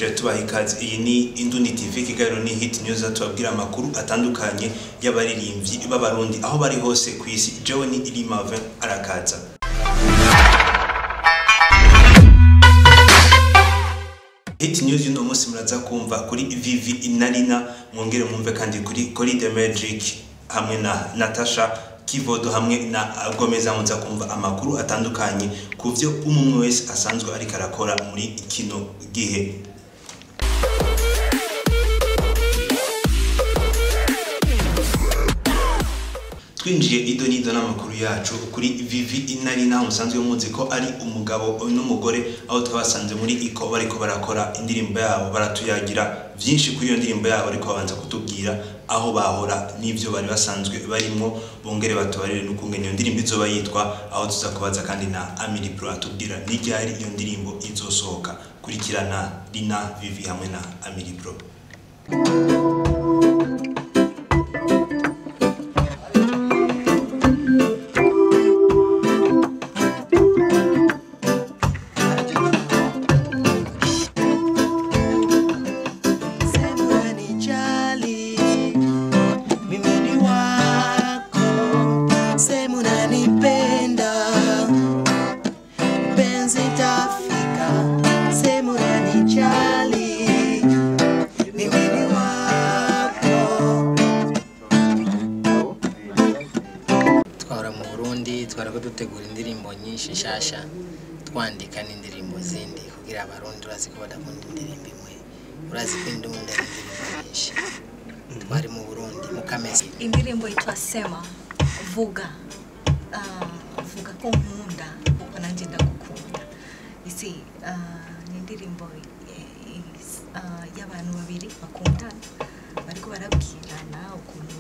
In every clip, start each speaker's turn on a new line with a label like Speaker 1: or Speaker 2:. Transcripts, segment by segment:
Speaker 1: turaje tubaha ikaze iyi ni Indundi TV kiganiro ni hit news tubabwira amakuru atandukanye y'abaririmbyi b'abarundi aho bari hose ku isi jewe ni Irimave arakaza Hit news y'uno munsi muraza kumva kuri Vivi Inarina mwongere mwumve kandi kuri Kori the Magic hamwe na Natasha Kivodo hamwe na Gomeza muza kumva amakuru atandukanye ku byo umwe wese asanzwe ariko arakora muri kino gihe twinjiye ido n'ido n'amakuru yacu kuri Vivi Inarina musanzwe muzi ko ari umugabo n'umugore aho twabasanze muri iko bariko barakora indirimbo yabo baratuyagira byinshi kuri iyo ndirimbo yabo ariko babanza kutubwira aho bahora n'ivyo bari basanzwe barimwo bongere batubarire n'ukungene iyo ndirimbo izoba yitwa aho tuza kubaza kandi na Amiri Pro atubwira n'iryari iyo ndirimbo izosohoka kurikirana Rina Vivi hamwe na Amiri Pro
Speaker 2: Sema unanijali, mimi ni wako. Sema unanipenda, penzi tafika. Sema unanijali, mimi ni wako.
Speaker 3: twahora mu burundi twara ko dutegura indirimbo nyinshi nshasha twandika n'indirimbo zindi kugira abarundi urazi ko badakunda indirimbo imwe urazi ko indunda ari indirimbo nyinshi twari mu burundi mu kamesa
Speaker 4: indirimbo yitwa sema vuga Ah, vuga ko nkunda kuko nanjye ndagukunda isi ah, ni indirimbo eh, is- ah, y'abantu babiri bakundana bariko barabwirana ukuntu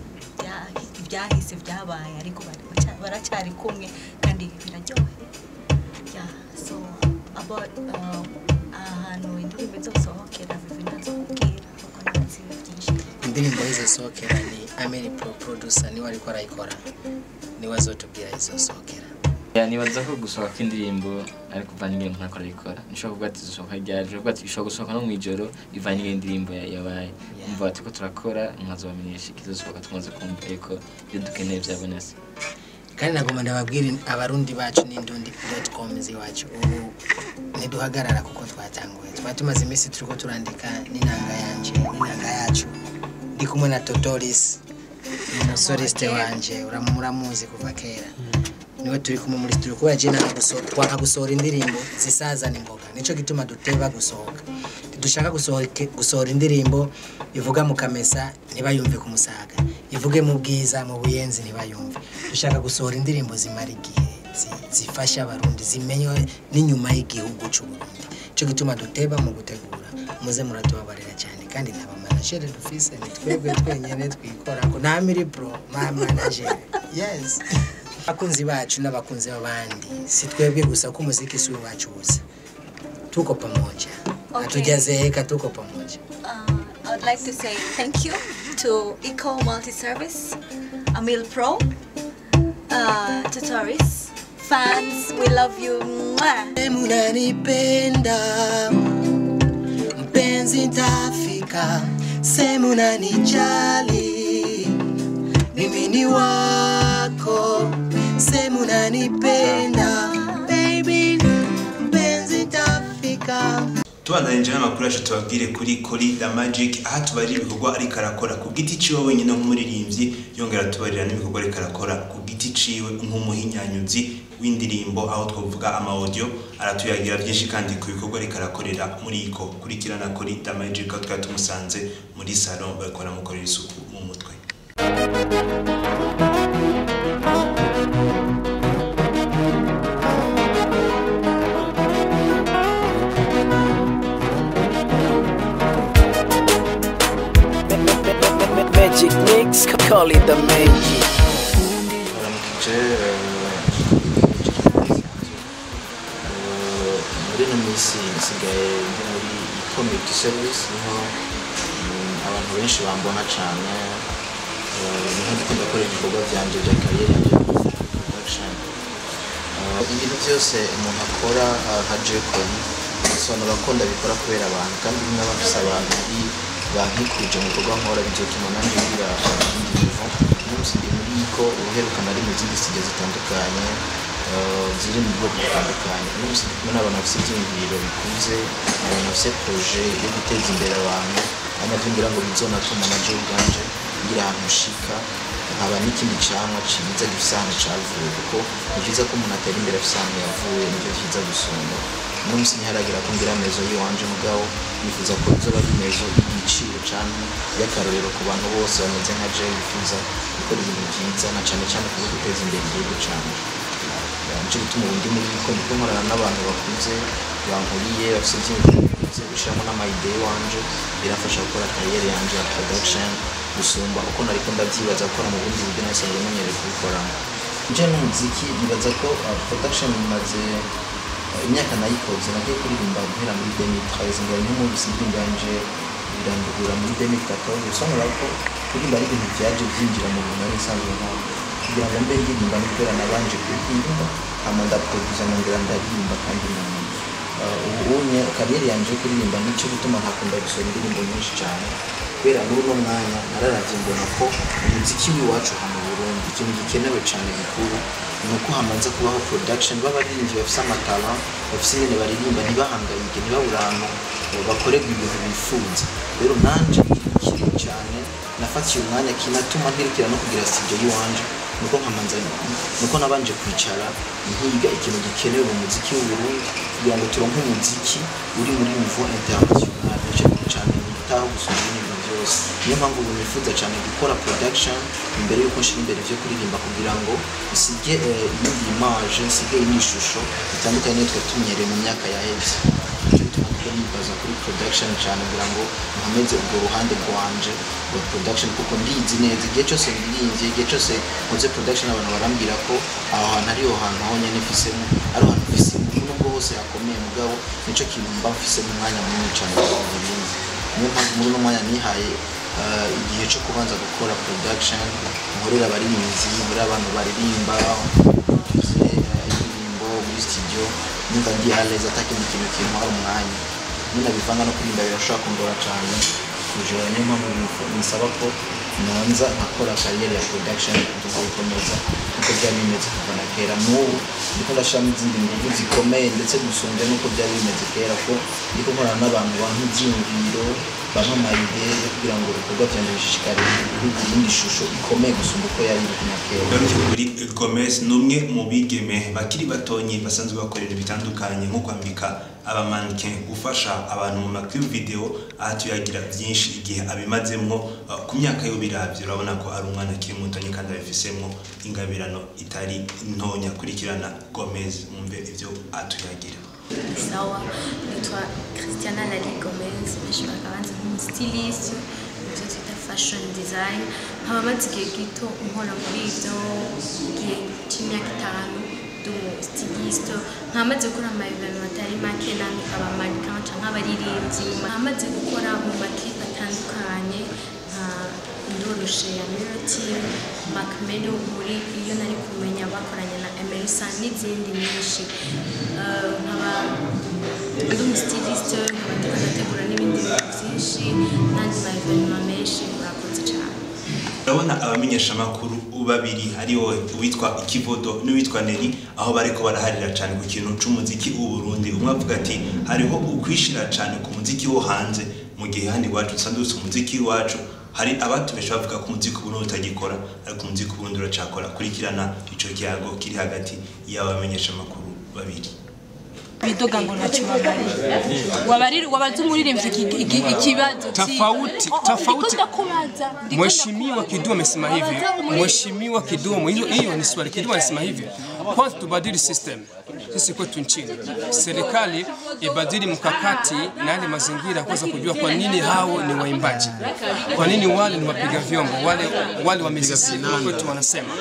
Speaker 4: bya- ibyahise byabaye ariko bari- baca- baracyari kumwe kandi biraryohe yeah so about ah, ahantu indirimbo izosohokera vivi ndazokubwira kuko ntazi byinshi
Speaker 3: indirimbo izosohokera ni ameri pro producer niwe ariko arayikora niwe azotubwira izosohokera
Speaker 5: Ya nibaza ko gusohoka kw'indirimbo ariko uvanye ingene umuntu akora ayikora nishobora kuvuga ati zisohoka ryari ushobora kuvuga ati ishobora gusohoka no mw'ijoro ivanye ingene indirimbo ya- yabaye
Speaker 3: Yeah.
Speaker 5: umva turiko turakora nkazobamenyesha ikizosohoka tumaze kumva yuko ibyo dukeneye byabonetse
Speaker 3: kandi nagomba ndababwira abarundi bacu n'indundi com z'iwacu ubu ntiduhagarara kuko twatanguye twari tumaze iminsi turiko turandika n'inanga yanje n'inanga yacu ndi kumwe na totoris umusoriste wanje uramu- muramuzi kuva kera niwe turi kumwe muri studio kubera je nanga guso- twanga gusohora indirimbo zisazana imboga nico gituma duteba gusohoka dushaka gusohoke- gusohora indirimbo ivuga mu kamesa ntibayumve ku musaga ivuge mu bwiza mu buyenzi ntibayumve dushaka gusohora indirimbo zimara igihe zi- zifasha abarundi zimenywe n'inyuma y'igihugu c'uburundi nico gituma duteba mu gutegura muze muratubabarira cyane kandi nta bamanajere dufise ni twebwe twenyene twikorako nta miri pro ma manajere yes abakunzi bacu n'abakunzi b'abandi si twebwe gusa ko umuziki si uwacu gusa tuko pamoja
Speaker 4: Okay.
Speaker 3: hatujazeeka tuko pamoja
Speaker 4: Uh, I would like to say thank you to Eco Multi Service, Amil Pro, uh, Tutoris, fans, we love you. Mwah.
Speaker 2: Sema unanipenda, mpenzi ntafika. Sema unanijali, mimi ni wako. Sema unanipenda, baby, mpenzi ntafika.
Speaker 1: tubandanije n'amakuru yacu tubabwire kuri kuri the magic aho tubarira ibikorwa ariko arakora ku giti ciwe wenyine nk'umuririmbyi yongera tubarira n'ibikorwa ariko arakora ku giti ciwe nk'umuhinyanyuzi w'indirimbo aho twavuga ama audio aratuyagira byinshi kandi ku bikorwa ariko arakorera muri iko kurikirana kuri the magic aho twari tumusanze muri salon bakora mukorera isuku mu mutwe
Speaker 6: Magic mix, call it the magic.
Speaker 7: baramukije muri ino minsi nsigaye ndi muri community service niho mm, abantu benshi bambona cyane eh, niho ndikunda gukora ibikorwa byanje bya kariyeri yanjye production Eh, ibintu byose umuntu akora eh, nka J-Con bisobanura ko ndabikora kubera abantu kandi niba bafise abantu bari bankikurije mu bikorwa nkora bizotuma nanjye ngira ibindi bivo umunsi ndi muri iko ubuheruka nari mu zindi studio zitandukanye eh, ziri mu bwoko butandukanye umunsi ndi kumwe n'abantu bafise ivyiyumviro bikuze abantu bafise proje yo guteza imbere abantu ari navyo ngira ngo bizonatuma naje ubwanje ngira ahantu nshika nkaba n'ikindi camwa ciza gifise ahantu cavuye kuko ni vyiza ko umuntu atera imbere afise ahantu yavuye nivyo vyiza gusumba uno musi ntiharagira ko ngira mezo yiwanje mugabo nifuza ko izoba ari mezo y'igiciro canke y'akarorero ku bantu bose bameze nka jewe bifuza gukora ibintu vyiza na cane cane kubwo guteza imbere igihugu canje nico gituma ubu ndi muri ko ndiko nkorana n'abantu bakuze bankuriye bafise ivyiyumviro bikuze gushiramo n'amayide wanje birafasha gukora kariyeri yanje ya production gusumba uko nariko ndavyibaza gukora mu bundi buryo nasanzwe menyereye kubikoramo nje n'umuziki nibaza ko uh, production imaze uh, imyaka nayikoze nagiye kuririmba guhera muri 2013 ngo niho muri indirimbo yanje birandugura muri 2014 bisobanura ko kuririmba ari ibintu vyaje vyinjira mu bintu nari nsanzwe nkora kugira ngo mbe ndirimba ni kubera nabanje kuririmba hama ndaproduza nongera ndaririmba kandi nanyuma Uh, ubu unye kariyeri yanje yo kuririmba nico gituma ntakunda gusohora indirimbo nyinshi cyane kubera muri uno mwanya nararavye mbona ko umuziki w'iwacu hano mu Burundi ikintu gikenewe cyane gikuru ni uko hamaze kubaho production b'abaririmbyi bafise amatara bafise ingene baririmba ntibahangayike ntibabure ahantu uh, bakorerwa ibintu bifuza rero nanje kinini cyane nafatiye umwanya kinatuma ntirikira no kugira studio y'iwanje nuko nkamanza nuko nabanje kwicara nkiga ikintu gikenewe mu muziki w'uburundi kugira ngo turonke umuziki uri muri niveau international nico cyane nitaho gusumba ibintu byose niyo mpamvu ubu nifuza cyane gukora production imbere yuko nshira imbere vyo kuririmba kugira ngo nsige eh, iyindi image nsige n'ishusho bitandukanye n'iyo twari tumenyereye mu myaka yaheze nico gituma kuko nibaza kuri production cyane kugira ngo nkomeze ubwo ruhande rwanje rwa production kuko ndizi neza igihe cyose ndirinze igihe cyose nkoze production abantu barambwira ko aho hantu ariho hantu honyine mfisemo ari ahantu mfisemo nubwo hose hakomeye mugabo nico kintu mba mfisemo umwanya munini cyane kugira ngo ibindi niyo mpamvu muri uno mwanya nihaye uh, igihe cyo kubanza gukora production nkorera abaririmbyi nkorera abantu baririmba produce, uh, indirimbo muri studio numva ndi aleza atakindi kintu kintwara umwanya ninabivanga no kuririmba birashobora kundora cyane kujora niyo mpamvu nifu- nisaba ko nonza nkakora kariyeri ya production tukayikomeza kuko byari bimeze kuva na kera n'ubu ndiko ndashiramo izindi nguvu zikomeye ndetse gusumbya n'uko byari bimeze kera ko ndiko nkorana n'abantu bampa ivyiyumviro bampa amayide yo kugira ngo ibikorwa vyanje bishishikare bihugu iyindi shusho ikomeye gusumba uko yari iri na kera
Speaker 1: Garuke kuri Gomez ni umwe mu bigeme bakiri batonyi basanzwe bakorera bitandukanye nko kwambika abamanike gufasha abantu mu makuru video aha tuyagira byinshi igihe abimazemwo uh, ku myaka yo biravye urabona ko ari umwana akiri mutonyi kandi abifisemwo ingabirano itari ntonya kurikirana Gomez mumve ivyo atuyagira
Speaker 8: sawa nitwa christiana lali gomez benshi bakabanza nk'umustiliste ibyo twita fashion design nkaba maze igihe gito nkora muri ibyo gihe cy'imyaka itanu ndi umustiliste nkaba maze gukora amaeveno atari make namwe abamannequin canke nk'abaririmbyi nkaba maze gukora mu makipe atandukanye nka ndoroshe ya miroti macmelo muri iyo nari kumenya bakoranye na emerisa n'izindi nyinshi Eh, nkaba ndi umustiliste nkaba ndiko ndategura n'ibindi bintu byinshi n'andi ma evenema menshi murakoze cyane
Speaker 1: urabona abamenyeshamakuru babiri ari wowe uwitwa ikivodo n'uwitwa neri aho bariko baraharira cyane ku kintu c'umuziki w'u Burundi umwe avuga ati hariho ukwishira cyane ku muziki wo hanze mu gihe handi iwacu dusanzwe dufite umuziki w'iwacu hari abatubesha bavuga ko umuziki w'uburundi utagikora ariko umuziki w'uburundi uracakora kurikirana ico kiyago kiri hagati y'abamenyeshamakuru babiri
Speaker 9: bidoga ngo ntacyo babarira wabarira wabaza umuririmbyi iki- iki- ikibazo
Speaker 10: Tofauti,
Speaker 9: Oh, oh,
Speaker 10: tofauti.
Speaker 9: ndiko ndakubaza, ndiko
Speaker 10: Mheshimiwa Kidumu amesema hivi.
Speaker 9: Wabaza umuririmbyi.
Speaker 10: Mheshimiwa Kidumu, hiyo hiyo ni swali. Kidumu anasema hivi, kwanza tubadili system sisi kwetu nchini, serikali ibadili mkakati na yale mazingira, kwanza kujua kwa nini hao ni waimbaji, kwa nini wale ni wapiga vyombo, wale wale wa muziki kwetu wanasema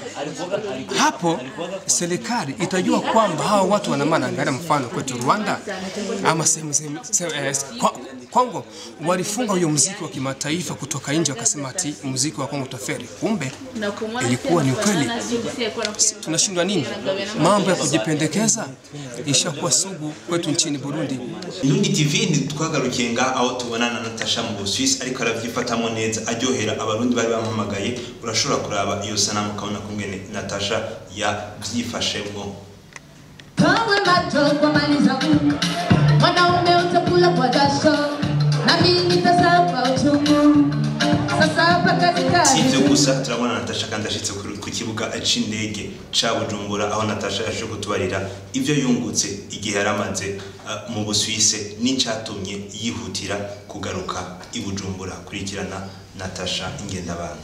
Speaker 10: hapo serikali itajua kwamba hawa watu wana maana. Angalia mfano kwetu Rwanda ama sehemu sehemu- se- eh, kwa- Kongo walifunga huyo muziki wa kimataifa kutoka nje, wakasema ati muziki wa Kongo utaferi. Kumbe ilikuwa ni ukweli. Si- Tunashindwa nini? Mambo ya kujipendekeza ishakuwa sugu kwetu nchini Burundi.
Speaker 1: Indundi TV ni twagarukiye nga aho tubonana na Natasha mu Busuwisi ariko aravyifatamo neza aryohera abarundi bari bamuhamagaye urashobora kuraba iyo sanamu ukabona kungene Natasha yavyifashemwo
Speaker 11: Kawe macho kwa maliza kuka Mwanaume utakula kwa jasho Na mimi nitasapa uchungu Sasa hapa kazi
Speaker 1: si
Speaker 11: kazi
Speaker 1: ivyo gusa turabona Natasha kandi ashitse ku ku kibuga c'indege ca Bujumbura aho Natasha yaje kutubarira ivyo yungutse igihe yaramaze uh, mu Busuwisi n'icatumye yihutira kugaruka i Bujumbura kurikirana Natasha Ingendabana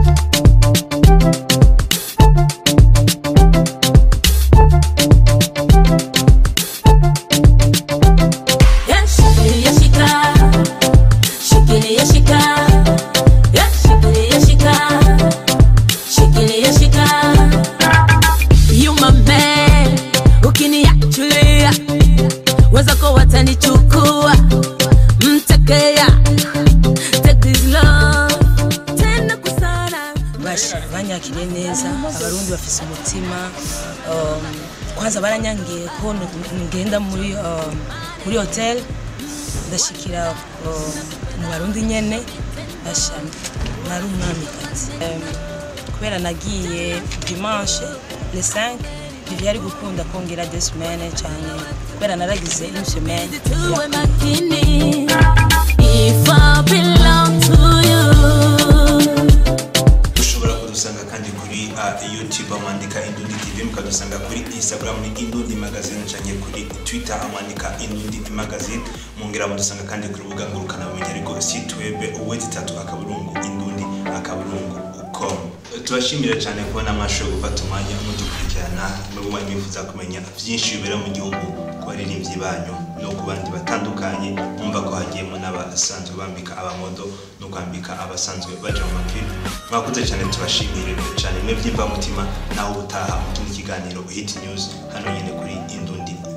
Speaker 11: Yeah, shikilia shika Shikilia shika Yeah, shikilia shika Shikilia shika You my man Ukiniachulia Wenzako watanichukua Mtekea Take this love Tena kusana
Speaker 9: bashi banyakiriye neza abarundi bafise umutima um, kwanza baranyangiye ko n- ngenda muri um, muri hotel ndashikira um, mu barundi nyene basha nari umwamikazi um, kubera nagiye dimanche le 5 ntivyari gukunda kongera deux semaines canke kubera naragize une semaine
Speaker 11: tuwe makini if I belong to you
Speaker 1: ushobora kudusanga kandi kuri uh, youtube amwandika indundi tv mukadusanga kuri instagram ni indundi magazine canke kuri twitter amwandika indundi magazine mungera mudusanga kandi ku rubuga ngurukanabumenyi ariko site web uwezi itatu akaburungu indundi akaburungu com tubashimira cyane kubona mwashoboye gufata umwanya mudukurikirana nubwo mwari mwifuza kumenya byinshi bibera mu gihugu ku baririmbyi banyu no ku bandi batandukanye mwumva ko hagiyemo n'abasanzwe bambika abamodo no kwambika abasanzwe baja mu maklipu mwakoze cyane tubashimire cyane mwe by'imvamutima naho ubutaha mu kindi kiganiro hit news hano nyine kuri indundi